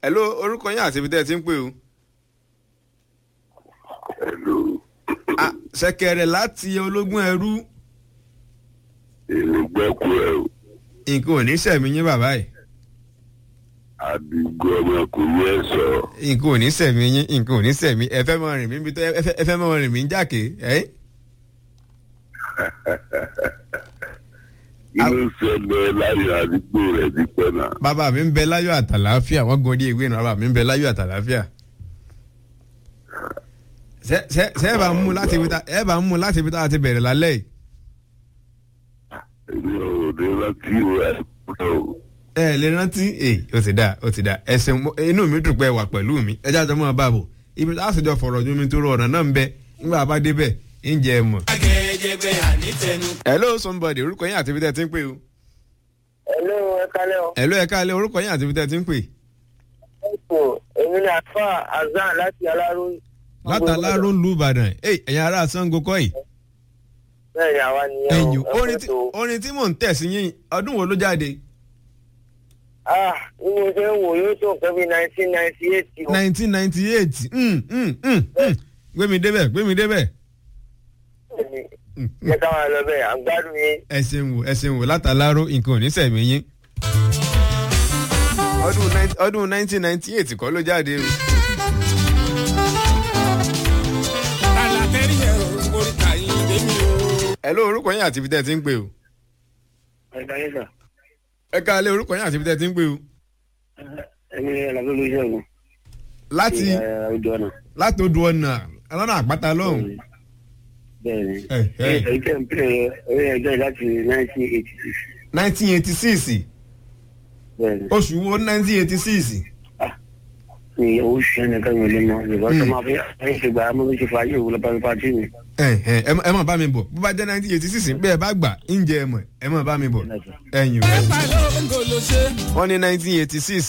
hello orúkọ yín àti ibi tẹ́ ẹ ti ń pè o. Hello, Ah, ṣẹ̀kẹ̀rẹ̀ láti ológun ẹrú èmi gbẹ́kú ẹ̀ o. nǹkan ò ní sẹ̀mí yín bàbá yìí Àdìgbò ọmọkùnrin ẹ̀ sọ. nǹkan ò ní sẹ̀mí yín nǹkan ò ní sẹ̀mí ẹ fẹ́ mọ rìn mí bí tó ẹ fẹ́- ẹ fẹ́ mọ rìn mí jákè ẹ́ Kí ló ṣẹlẹ̀ láyé àdúgbò rẹ̀ dípẹ́ náà? bàbá mi ń bẹ láyọ̀ àtàlàáfíà wọ́n gan orí ìwé náà bàbá mi ń bẹ láyọ̀ àtàlàáfíà. ṣé ṣé- ṣé ẹ bá ń mú láti ibi tá ẹ bá ń mú láti ibi tá a ti bẹ̀rẹ̀ lálẹ́ yìí. Èmi ò ní rántí rẹ̀ pẹ́ o. ẹ lè rántí ẹ ó ti dá ó ti dá ẹsẹ̀ inú mi dùn pé ẹ wà pẹ̀lú mi ẹ jáde mọ́ ọ bá bò ibi tá a sì jọ fọ̀rọ̀ ju mi tó rọ ọ̀nà náà ń bẹ nígbà bá débẹ̀ ń jẹ ẹ mọ̀. hello somebody orúkọ yín àti ibi tẹ́ ẹ ti ń pè o. Hello, ẹ kálẹ́ o. hello ẹ káalẹ́ orúkọ yín àti ibi tẹ́ ẹ ti ń pè. Ẹ̀pọ̀ èmi ni àfa Azan láti Aláró. látàláró ń lu ìbàdàn ẹ ẹ̀yin ará sango kọ́ yìí. Bẹ́ẹ̀ ni àwa nìyẹn o. ẹ̀yìn Ẹ orin pẹ́ tí tó. orin tí mò ń tẹ̀ sí yín ọdún wo ló jáde. Ah, bí mo ṣe ń wò yóò tó nǹkan bí nineteen ninety eight o. nineteen ninety eight gbémi débẹ̀ gbémi débẹ̀. Bẹ́ẹ̀ni, Jẹ́ ká máa lọ bẹ́ẹ̀, à ń gbádùn yín. ẹ ṣeun wò ẹ ṣeun wò látàláró nǹkan ò ní sẹ̀mí yín. ọdún nine- ọdún nineteen ninety eight kọ́ ló jáde o. alatẹ́rì ẹ̀ o oríta yìí débi o. ẹ ló orúkọ yín àti ibi tẹ́ ẹ ti ń pè o. Ẹ̀ka yín sà, ẹ káalẹ́ orúkọ yín àti ibi tẹ́ ẹ ti ń pè o. ẹ̀mi ni Ẹ̀làbí Olúṣẹ́gun. láti Ojú ọ̀nà. láti odò ọ̀nà ọlọ́nà àpáta lọ́hùn. Bẹ́ẹ̀ni. ẹ ẹ Èyí tẹ̀ ń pè é orí ẹjọ́ láti nineteen eighty six. nineteen eighty six Bẹ́ẹ̀ni. oṣù wo nineteen eighty six. Ní oṣù yẹn nìkan mi ò lè mọ. Ìbọn tó máa fi ẹ̀yìn ṣe gbà á mọ́ bí ṣe fà á yóò wúlọ bá mi pa tí mi. ẹ ẹ ẹ má- ẹ má bá mi bọ̀ bó bá jẹ́ nineteen eighty six bẹ́ẹ̀ bá gbà ń jẹ ẹ mọ̀ ẹ má bá mi bọ̀ ẹ̀yìn ẹ pa ló ń gò ló ṣe. wọ́n ní nineteen eighty six